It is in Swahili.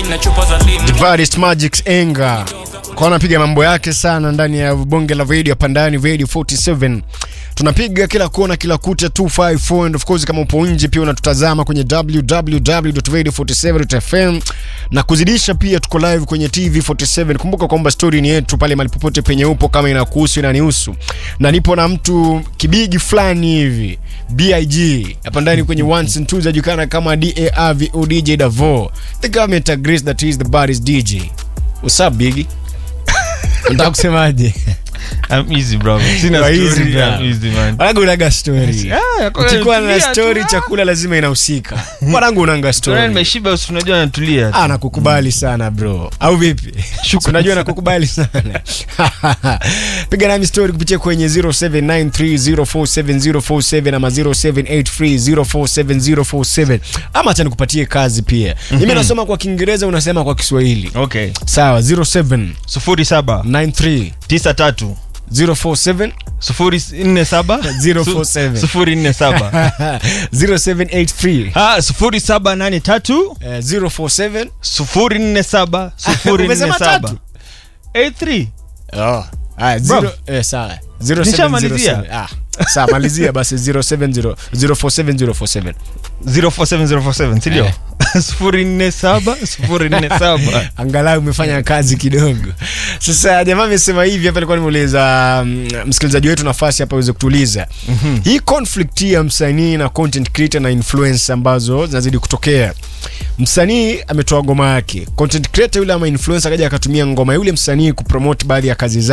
na chupa za lini Baddest Magic Enga kwa anapiga mambo yake sana ndani ya bonge la radio hapa ndani radio 47 tunapiga kila kona kila kuta 254 and of course kama upo nje pia unatutazama kwenye www.radio47.fm na kuzidisha pia tuko live kwenye TV 47 kumbuka kwamba story ni yetu pale mahali popote penye upo kama inakuhusu inanihusu na nipo na mtu kibigi fulani hivi BIG hapa ndani kwenye ones and twos ajulikana kama DARVO DJ Davo the government agrees that he is the baddest DJ what's up Biggie Unataka kusemaje? I'm easy bro. Sina You are easy, story. bro. I'm easy man. Wanangu unaga story. Ah, yako Ukikuwa na yanatulia story tu. chakula lazima inahusika. Wanangu unanga Tuna story. nimeshiba usi unajua natulia. Ah, nakukubali sana bro. Au vipi? Shukrani Unajua sana. nakukubali sana. Piga nami story kupitia kwenye 0793047047 ama 0783047047 ama acha nikupatie kazi pia. Mimi nasoma kwa Kiingereza unasema kwa Kiswahili. Okay. Sawa 0793 Sufuri saba tisa tatu 047 sufuri nne saba 047. Su- sufuri nne saba 0783 Ah, sufuri saba nane tatu eh, 047 sufuri nne saba sufuri nne Umesema saba tatu? 83 Oh. Ah, Bro. zero, eh, sawa. 0707. Nishamalizia. Ah, sawa malizia basi 070 047047. 047 sindio Eh. sufuri nne saba sufuri nne saba Angalau umefanya kazi kidogo. Sasa jamaa amesema hivi hapa, alikuwa nimuuliza mm, msikilizaji wetu nafasi hapa aweze kutuliza hii conflict ya msanii na content creator na influencer ambazo zinazidi kutokea. Msanii ametoa ngoma yake, content creator yule ama influencer akaja akatumia ngoma yule msanii kupromote baadhi ya kazi zake.